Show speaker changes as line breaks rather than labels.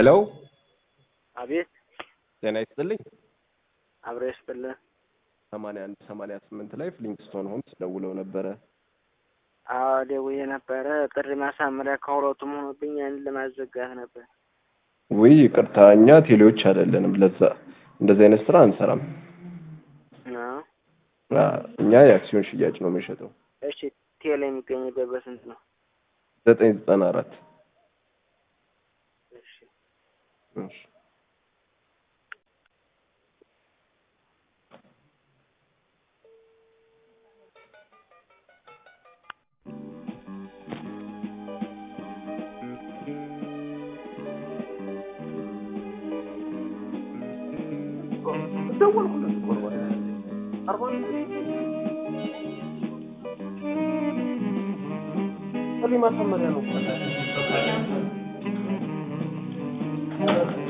ሄሎ
አቤት
ጤና ይስጥልኝ።
አብረ ይስጥልን።
ሰማንያ አንድ ሰማንያ ስምንት ላይ ፍሊንግስቶን ሆምስ ደውለው ነበረ።
አዎ ደውዬ ነበረ። ጥሪ ማሳመሪያ ከሁለቱም ሆኖብኝ ያንን ለማዘጋት ነበር።
ውይ ይቅርታ፣ እኛ ቴሌዎች አይደለንም። ለዛ እንደዚህ አይነት ስራ አንሰራም።
አዎ።
አ፣ እኛ የአክሲዮን ሽያጭ ነው የምንሸጠው።
እሺ ቴሌ የሚገኝበት በስንት ነው?
ዘጠኝ ዘጠና አራት
እሺ
እሺ
ማሳመሪያ ነው።